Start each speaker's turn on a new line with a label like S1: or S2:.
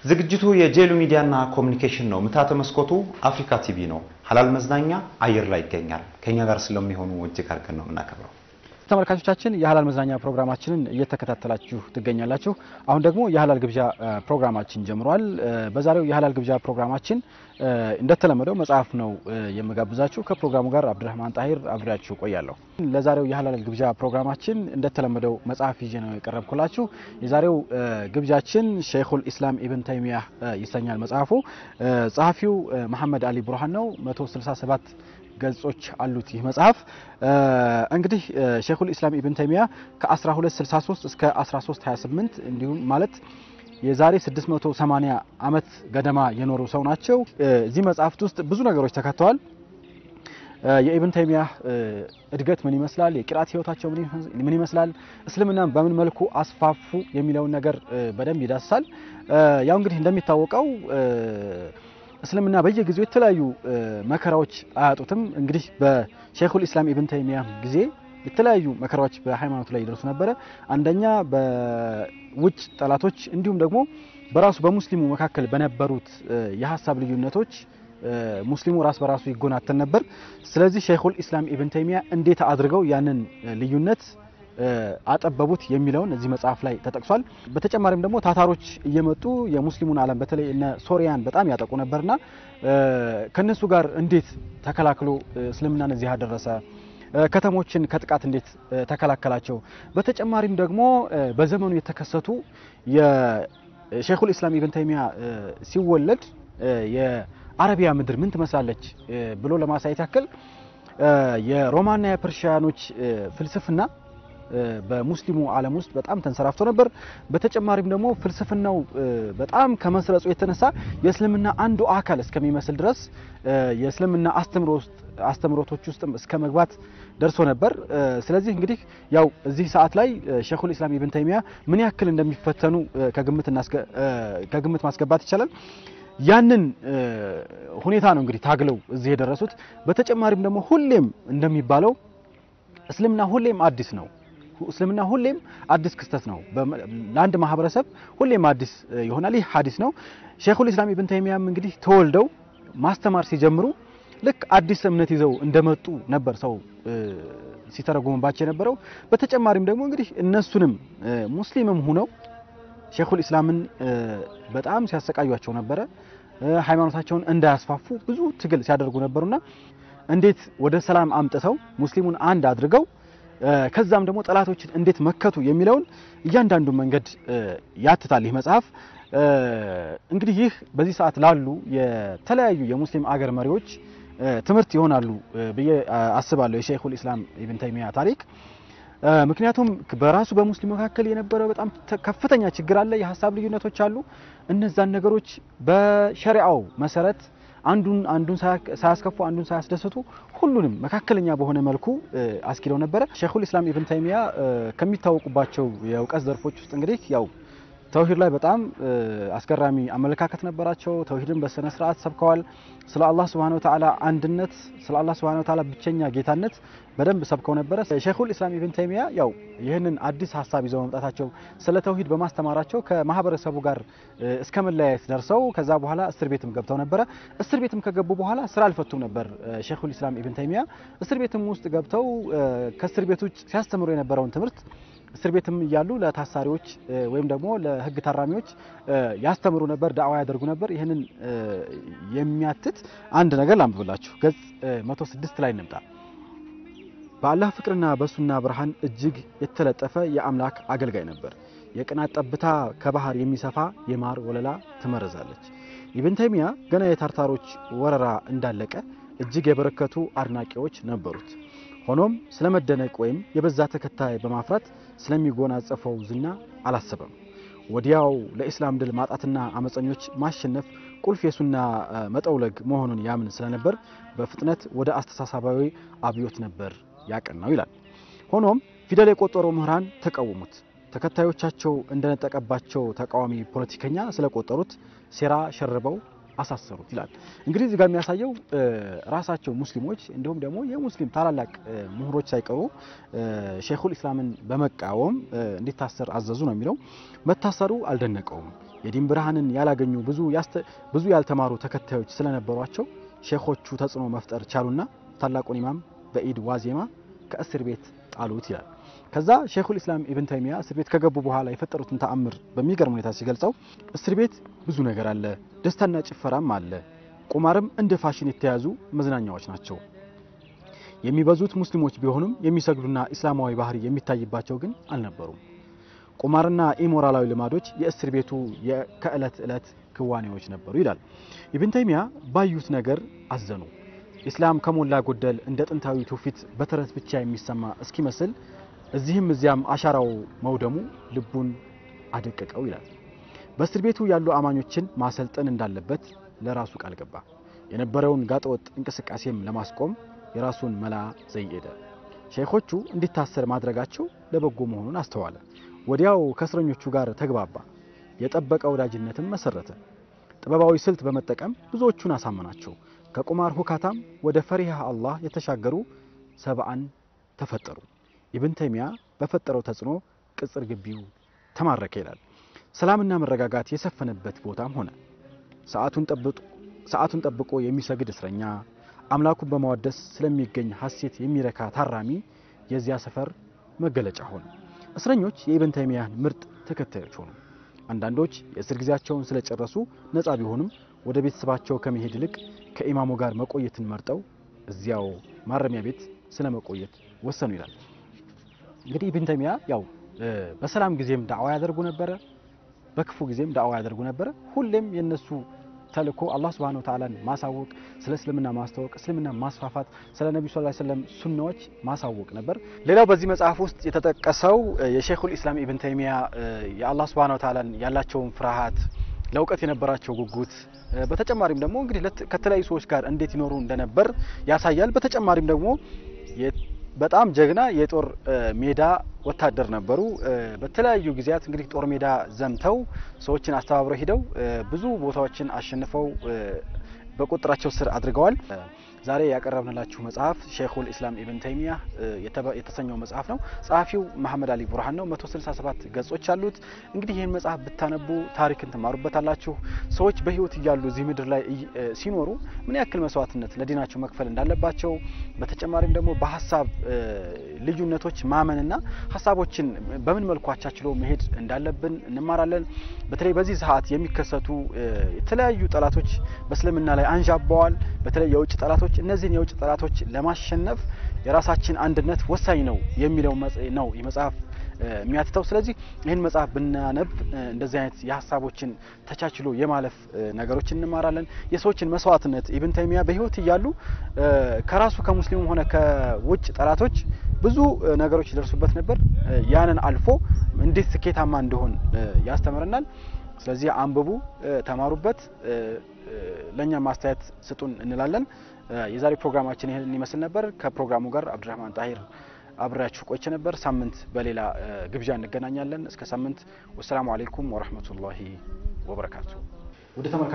S1: ዝግጅቱ የጄሉ ሚዲያና ኮሚኒኬሽን ነው። ምታተ መስኮቱ አፍሪካ ቲቪ ነው። ሀላል መዝናኛ አየር ላይ ይገኛል። ከኛ ጋር ስለሚሆኑ እጅግ አድርገን ነው የምናከብረው።
S2: ተመልካቾቻችን የሀላል መዝናኛ ፕሮግራማችንን እየተከታተላችሁ ትገኛላችሁ። አሁን ደግሞ የሀላል ግብዣ ፕሮግራማችን ጀምሯል። በዛሬው የሀላል ግብዣ ፕሮግራማችን እንደተለመደው መጽሐፍ ነው የምጋብዛችሁ። ከፕሮግራሙ ጋር አብዱረህማን ጣሂር አብሬያችሁ ቆያለሁ። ለዛሬው የሀላል ግብዣ ፕሮግራማችን እንደተለመደው መጽሐፍ ይዤ ነው የቀረብኩላችሁ። የዛሬው ግብዣችን ሸይኹል ኢስላም ኢብን ተይሚያ ይሰኛል መጽሐፉ። ጸሐፊው መሐመድ አሊ ቡርሃን ነው። 167 ገጾች አሉት ይህ መጽሐፍ። እንግዲህ ሼኹል ኢስላም ኢብን ተይሚያ ከ1263 እስከ 1328 እንዲሁም ማለት የዛሬ 680 ዓመት ገደማ የኖሩ ሰው ናቸው። እዚህ መጽሐፍት ውስጥ ብዙ ነገሮች ተካተዋል። የኢብን ተይሚያ እድገት ምን ይመስላል፣ የቂራት ህይወታቸው ምን ይመስላል፣ እስልምናን በምን መልኩ አስፋፉ የሚለውን ነገር በደንብ ይዳስሳል። ያው እንግዲህ እንደሚታወቀው እስልምና በየጊዜው የተለያዩ መከራዎች አያጡትም። እንግዲህ በሼኹል ኢስላም ኢብን ተይሚያ ጊዜ የተለያዩ መከራዎች በሃይማኖቱ ላይ ይደርሱ ነበረ። አንደኛ በውጭ ጠላቶች፣ እንዲሁም ደግሞ በራሱ በሙስሊሙ መካከል በነበሩት የሀሳብ ልዩነቶች ሙስሊሙ ራስ በራሱ ይጎናተን ነበር። ስለዚህ ሼኹል ኢስላም ኢብን ተይሚያ እንዴት አድርገው ያንን ልዩነት አጠበቡት የሚለውን እዚህ መጽሐፍ ላይ ተጠቅሷል። በተጨማሪም ደግሞ ታታሮች እየመጡ የሙስሊሙን ዓለም በተለይ እነ ሶሪያን በጣም ያጠቁ ነበርና ከነሱ ጋር እንዴት ተከላክሎ እስልምናን እዚህ አደረሰ፣ ከተሞችን ከጥቃት እንዴት ተከላከላቸው። በተጨማሪም ደግሞ በዘመኑ የተከሰቱ የሼኹል ኢስላም ኢብን ተይሚያ ሲወለድ የአረቢያ ምድር ምን ትመስላለች ብሎ ለማሳየት ያክል የሮማና የፐርሺያኖች ፍልስፍና በሙስሊሙ ዓለም ውስጥ በጣም ተንሰራፍቶ ነበር። በተጨማሪም ደግሞ ፍልስፍናው በጣም ከመስረጹ የተነሳ የእስልምና አንዱ አካል እስከሚመስል ድረስ የእስልምና አስተምሮቶች ውስጥም እስከ መግባት ደርሶ ነበር። ስለዚህ እንግዲህ ያው እዚህ ሰዓት ላይ ሼኹል ኢስላም ኢብን ተይሚያ ምን ያክል እንደሚፈተኑ ከግምት ማስገባት ይቻላል። ያንን ሁኔታ ነው እንግዲህ ታግለው እዚህ የደረሱት። በተጨማሪም ደግሞ ሁሌም እንደሚባለው እስልምና ሁሌም አዲስ ነው። እስልምና ሁሌም አዲስ ክስተት ነው። ለአንድ ማህበረሰብ ሁሌም አዲስ ይሆናል። ይህ ሀዲስ ነው። ሼኹል ኢስላም ኢብን ተይሚያም እንግዲህ ተወልደው ማስተማር ሲጀምሩ ልክ አዲስ እምነት ይዘው እንደመጡ ነበር ሰው ሲተረጉምባቸው የነበረው። በተጨማሪም ደግሞ እንግዲህ እነሱንም ሙስሊምም ሁነው ሼኹል ኢስላምን በጣም ሲያሰቃዩቸው ነበረ። ሃይማኖታቸውን እንዳያስፋፉ ብዙ ትግል ሲያደርጉ ነበሩና እንዴት ወደ ሰላም አምጥተው ሙስሊሙን አንድ አድርገው ከዛም ደግሞ ጠላቶችን እንዴት መከቱ የሚለውን እያንዳንዱ መንገድ ያትታል ይህ መጽሐፍ። እንግዲህ ይህ በዚህ ሰዓት ላሉ የተለያዩ የሙስሊም አገር መሪዎች ትምህርት ይሆናሉ ብዬ አስባለሁ የሼኹል ኢስላም ኢብን ተይሚያ ታሪክ። ምክንያቱም በራሱ በሙስሊም መካከል የነበረ በጣም ከፍተኛ ችግር አለ፣ የሀሳብ ልዩነቶች አሉ። እነዛን ነገሮች በሸሪዓው መሰረት አንዱን አንዱን ሳያስከፉ አንዱን ሳያስደስቱ ሁሉንም መካከለኛ በሆነ መልኩ አስኪደው ነበረ። ሼኹል ኢስላም ኢብን ተይሚያ ከሚታወቁባቸው የእውቀት ዘርፎች ውስጥ እንግዲህ ያው ተውሂድ ላይ በጣም አስገራሚ አመለካከት ነበራቸው። ተውሂድን በስነ ስርዓት ሰብከዋል። ስለ አላህ Subhanahu Wa Ta'ala አንድነት፣ ስለ አላህ Subhanahu Wa Ta'ala ብቸኛ ጌታነት በደንብ ሰብከው ነበረ። ሼኹል ኢስላም ኢብን ተይሚያ ያው ይህንን አዲስ ሀሳብ ይዘው መምጣታቸው ስለ ተውሂድ በማስተማራቸው ከማህበረሰቡ ጋር እስከ መለያየት ደርሰው ከዛ በኋላ እስር ቤትም ገብተው ነበረ። እስር ቤትም ከገቡ በኋላ ስራ አልፈቱም ነበር ሼኹል ኢስላም ኢብን ተይሚያ። እስር ቤትም ውስጥ ገብተው ከእስር ቤት ውጭ ሲያስተምሩ የነበረውን ትምህርት እስር ቤትም እያሉ ለታሳሪዎች ወይም ደግሞ ለሕግ ታራሚዎች ያስተምሩ ነበር፣ ዳዕዋ ያደርጉ ነበር። ይህንን የሚያትት አንድ ነገር ላንብብላችሁ። ገጽ 106 ላይ እንምጣ። በአላህ ፍቅርና በሱና ብርሃን እጅግ የተለጠፈ የአምላክ አገልጋይ ነበር። የቅናት ጠብታ ከባህር የሚሰፋ የማር ወለላ ትመረዛለች። ኢብን ተይሚያ ገና የታርታሮች ወረራ እንዳለቀ እጅግ የበረከቱ አድናቂዎች ነበሩት። ሆኖም ስለመደነቅ ወይም የበዛ ተከታይ በማፍራት ስለሚጎናጸፈው ዝና አላሰበም። ወዲያው ለኢስላም ድል ማጣትና አመፀኞች ማሸነፍ ቁልፍ የሱና መጠውለግ መሆኑን ያምን ስለነበር በፍጥነት ወደ አስተሳሰባዊ አብዮት ነበር ያቀናው ይላል። ሆኖም ፊደል የቆጠሩ ምሁራን ተቃወሙት። ተከታዮቻቸው እንደነጠቀባቸው ተቃዋሚ ፖለቲከኛ ስለቆጠሩት ሴራ ሸርበው አሳሰሩት ይላል። እንግዲህ እዚህ ጋር የሚያሳየው ራሳቸው ሙስሊሞች እንዲሁም ደግሞ የሙስሊም ታላላቅ ምሁሮች ሳይቀሩ ሼኹል ኢስላምን በመቃወም እንዲታሰር አዘዙ ነው የሚለው። መታሰሩ አልደነቀውም። የዲን ብርሃንን ያላገኙ ብዙ ብዙ ያልተማሩ ተከታዮች ስለነበሯቸው ሼኾቹ ተጽዕኖ መፍጠር ቻሉና ታላቁን ኢማም በኢድ ዋዜማ ከእስር ቤት ጣሉት ይላል። ከዛ ሼኹል ኢስላም ኢብን ተይሚያ እስር ቤት ከገቡ በኋላ የፈጠሩትን ተአምር በሚገርም ሁኔታ ሲገልጸው እስር ቤት ብዙ ነገር አለ፣ ደስታና ጭፈራም አለ፣ ቁማርም እንደ ፋሽን የተያዙ መዝናኛዎች ናቸው። የሚበዙት ሙስሊሞች ቢሆኑም የሚሰግዱና ኢስላማዊ ባህሪ የሚታይባቸው ግን አልነበሩም። ቁማርና ኢሞራላዊ ልማዶች የእስር ቤቱ ከዕለት ዕለት ክዋኔዎች ነበሩ ይላል። ኢብን ተይሚያ ባዩት ነገር አዘኑ። ኢስላም ከሞላ ጎደል እንደ ጥንታዊ ትውፊት በተረት ብቻ የሚሰማ እስኪመስል እዚህም እዚያም አሻራው መውደሙ ልቡን አደቀቀው ይላል። በእስር ቤቱ ያሉ አማኞችን ማሰልጠን እንዳለበት ለራሱ ቃል ገባ። የነበረውን ጋጠወጥ እንቅስቃሴም ለማስቆም የራሱን መላ ዘይሄደ። ሼኾቹ እንዲታሰር ማድረጋቸው ለበጎ መሆኑን አስተዋለ። ወዲያው ከእስረኞቹ ጋር ተግባባ። የጠበቀ ወዳጅነትም መሰረተ። ጥበባዊ ስልት በመጠቀም ብዙዎቹን አሳመናቸው። ከቁማር ሁካታም ወደ ፈሪሃ አላህ የተሻገሩ ሰብአን ተፈጠሩ። ኢብን ተይሚያ በፈጠረው ተጽዕኖ ቅጽር ግቢው ተማረከ ይላል። ሰላምና መረጋጋት የሰፈነበት ቦታም ሆነ። ሰዓቱን ጠብቆ የሚሰግድ እስረኛ፣ አምላኩን በማወደስ ስለሚገኝ ሐሴት የሚረካ ታራሚ የዚያ ሰፈር መገለጫ ሆነ። እስረኞች የኢብን ተይሚያን ምርጥ ተከታዮች ሆኑ። አንዳንዶች የእስር ጊዜያቸውን ስለጨረሱ ነፃ ቢሆኑም ወደ ቤተሰባቸው ከመሄድ ይልቅ ከኢማሙ ጋር መቆየትን መርጠው እዚያው ማረሚያ ቤት ስለ መቆየት ወሰኑ ይላል። እንግዲህ ኢብን ተይሚያ ያው በሰላም ጊዜም ዳዕዋ ያደርጉ ነበረ፣ በክፉ ጊዜም ዳዕዋ ያደርጉ ነበረ። ሁሌም የነሱ ተልእኮ አላህ Subhanahu Wa Ta'ala ማሳወቅ፣ ስለ እስልምና ማስተዋወቅ፣ እስልምና ማስፋፋት፣ ስለ ነብዩ ሰለላሁ ዐለይሂ ወሰለም ሱናዎች ማሳወቅ ነበር። ሌላው በዚህ መጽሐፍ ውስጥ የተጠቀሰው የሼኹል ኢስላም ኢብን ተይሚያ የአላህ Subhanahu Wa Ta'ala ያላቸውን ፍርሃት፣ ለእውቀት የነበራቸው ጉጉት፣ በተጨማሪም ደግሞ እንግዲህ ከተለያዩ ሰዎች ጋር እንዴት ይኖሩ እንደነበር ያሳያል። በተጨማሪም ደግሞ በጣም ጀግና የጦር ሜዳ ወታደር ነበሩ። በተለያዩ ጊዜያት እንግዲህ ጦር ሜዳ ዘምተው ሰዎችን አስተባብረው ሂደው ብዙ ቦታዎችን አሸንፈው በቁጥራቸው ስር አድርገዋል። ዛሬ ያቀረብንላችሁ መጽሐፍ ሼኹል ኢስላም ኢብን ተይሚያ የተሰኘው መጽሐፍ ነው። ጸሐፊው መሐመድ አሊ ቡርሃን ነው። 167 ገጾች አሉት። እንግዲህ ይህን መጽሐፍ ብታነቡ ታሪክን ትማሩበታላችሁ። ሰዎች በህይወት እያሉ እዚህ ምድር ላይ ሲኖሩ ምን ያክል መስዋዕትነት ለዲናቸው መክፈል እንዳለባቸው፣ በተጨማሪም ደግሞ በሀሳብ ልዩነቶች ማመንና ሀሳቦችን በምን መልኩ አቻችሎ መሄድ እንዳለብን እንማራለን። በተለይ በዚህ ሰዓት የሚከሰቱ የተለያዩ ጠላቶች በእስልምና ላይ አንዣበዋል። በተለይ የውጭ ጠላቶች እነዚህን የውጭ ጠላቶች ለማሸነፍ የራሳችን አንድነት ወሳኝ ነው የሚለው ነው ይህ መጽሐፍ የሚያትተው። ስለዚህ ይህን መጽሐፍ ብናነብ እንደዚህ አይነት የሀሳቦችን ተቻችሎ የማለፍ ነገሮች እንማራለን። የሰዎችን መስዋዕትነት ኢብን ተይሚያ በህይወት እያሉ ከራሱ ከሙስሊሙም ሆነ ከውጭ ጠላቶች ብዙ ነገሮች ይደርሱበት ነበር። ያንን አልፎ እንዴት ስኬታማ እንደሆን ያስተምረናል። ስለዚህ አንብቡ፣ ተማሩበት፣ ለእኛም ማስተያየት ስጡን እንላለን። የዛሬ ፕሮግራማችን ይህን ይመስል ነበር። ከፕሮግራሙ ጋር አብዱራህማን ጣሂር አብሬያችሁ ቆይቼ ነበር። ሳምንት በሌላ ግብዣ እንገናኛለን። እስከ ሳምንት። ወሰላሙ አሌይኩም ወረህመቱላሂ ወበረካቱ።